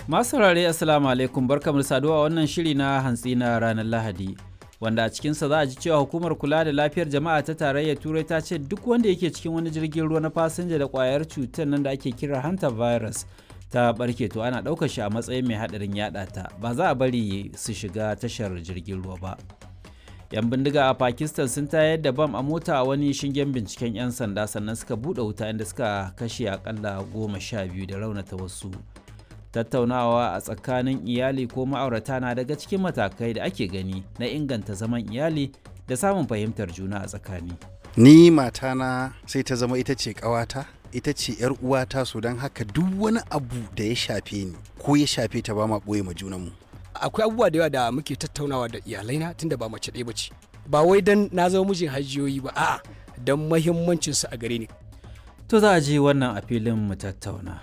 Masu saurare Assalamu alaikum barkamu da saduwa wannan shiri na hantsi na ranar Lahadi. Wanda a cikinsa za a ji cewa hukumar kula da lafiyar jama'a ta tarayyar Turai ta ce duk wanda yake cikin wani jirgin ruwa na fasinja da kwayar cutar nan da ake kira hanta virus ta barke to ana ɗaukar shi a matsayin mai haɗarin yaɗa ta ba za a bari su shiga tashar jirgin ruwa ba. 'yan bindiga a pakistan sun tayar da bam a mota a wani shingen binciken 'yan sanda sannan suka buɗe wuta inda suka kashe akalla goma sha biyu da raunata wasu tattaunawa a tsakanin iyali ko ma'aurata na daga cikin matakai da ake gani na inganta zaman iyali da samun fahimtar juna a tsakani ni matana sai ta zama ita ce ƙawata ita ce yar uwata so don haka duk wani abu da ya shafe ni ko ya shafe ta ba ma ɓoye ma junanmu akwai abubuwa da yawa da muke tattaunawa da iyalaina tunda ba mace ɗaya bace ba wai dan na zama mijin hajiyoyi ba a'a don mahimmancin su a gare ni to za a ji wannan a filin mu tattauna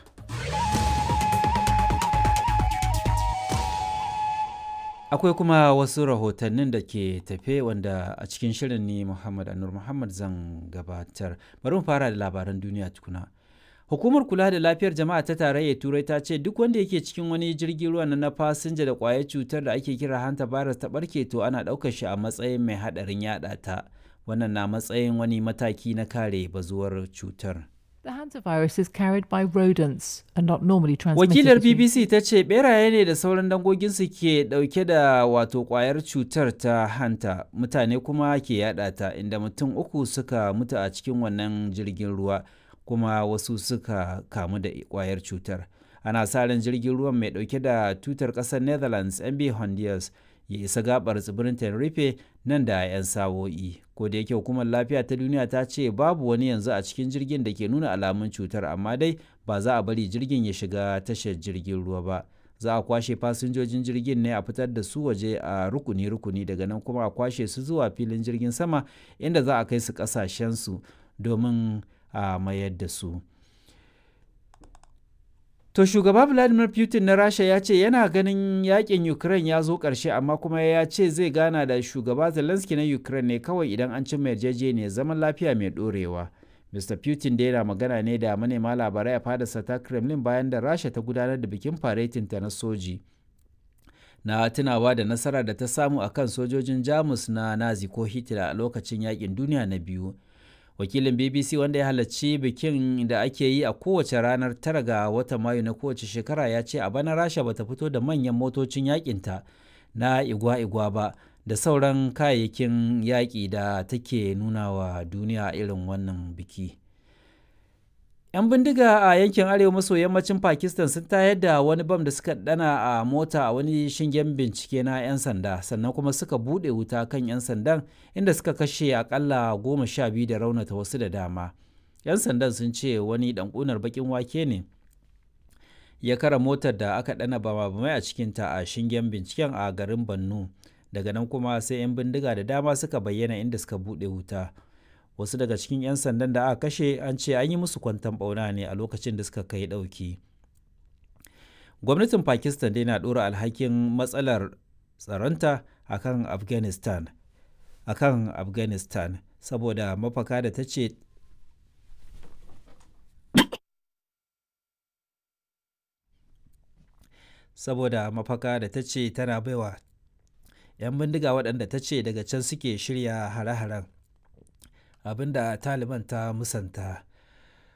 akwai kuma wasu rahotannin da ke tafe wanda a cikin shirin ne muhammad anur muhammad zan gabatar bari mu fara da labaran duniya tukuna Hukumar kula da lafiyar jama'a ta tarayyar Turai ta ce duk wanda yake cikin wani jirgin ruwa na fasinja da kwayar cutar da ake kira hanta virus ta barke to ana ɗaukar shi a matsayin mai haɗarin yaɗa ta. Wannan na matsayin wani mataki na kare bazuwar cutar. The hantavirus is carried by rodents and not normally transmitted. Wakilar between- BBC ta ce beraye ne da sauran dangoginsu ke ɗauke da wato kwayar cutar ta hanta mutane kuma ke yaɗa ta inda mutum uku suka mutu a cikin wannan jirgin ruwa. kuma wasu suka kamu da kwayar cutar ana sa ran jirgin ruwan mai dauke da tutar kasar netherlands mb honduras ya isa gabar tsibirin tenerife nan da 'yan sawo'i ko da yake hukumar lafiya ta duniya ta ce babu wani yanzu a cikin jirgin da ke nuna alamun cutar amma dai ba za a bari jirgin ya shiga tashar jirgin ruwa ba za a kwashe fasinjojin jirgin ne a fitar da su waje a rukuni-rukuni daga nan kuma a kwashe su zuwa filin jirgin sama inda za a kai su kasashensu domin a mayar da su. To shugaba Vladimir Putin na Rasha ya ce yana ganin yakin Ukraine ya zo ƙarshe amma kuma ya ce zai gana da shugaba Zelensky na Ukraine ne kawai idan an cimma yarjejeniyar zaman lafiya mai ɗorewa. Mr. Putin da yana magana ne da manema labarai a fadarsa ta Kremlin bayan da Rasha ta gudanar da bikin faretinta na soji. Na tunawa da nasara da ta samu akan sojojin Jamus na Nazi ko Hitler a lokacin yakin duniya na biyu. wakilin bbc wanda ya halarci bikin da ake yi a kowace ranar tara ga watan mayu na kowace shekara ya ce a bana rasha bata fito da manyan motocin yakinta na igwa-igwa ba da sauran kayayyakin yaƙi da take nuna wa duniya irin wannan biki 'yan bindiga a yankin arewa maso yammacin pakistan sun tayar da wani bam da suka dana a mota a wani shingen bincike na 'yan sanda sannan kuma suka bude wuta kan 'yan sandan inda suka kashe akalla goma sha biyu da raunata wasu da dama 'yan sandan sun ce wani ɗanƙunar bakin wake ne ya kara motar da aka dana bama-bamai a cikinta a shingen binciken a garin bannu daga nan kuma sai 'yan bindiga da dama suka bayyana inda suka bude wuta wasu daga cikin 'yan sandan da aka kashe an ce an yi musu kwantan bauna ne a lokacin da suka kai ɗauki gwamnatin pakistan dai na ɗora alhakin matsalar tsaronta akan afghanistan akan afghanistan saboda mafaka da ta ce saboda mafaka da ta ce tana baiwa 'yan bindiga waɗanda ta ce daga can suke shirya hare-haren abinda taliban ta musanta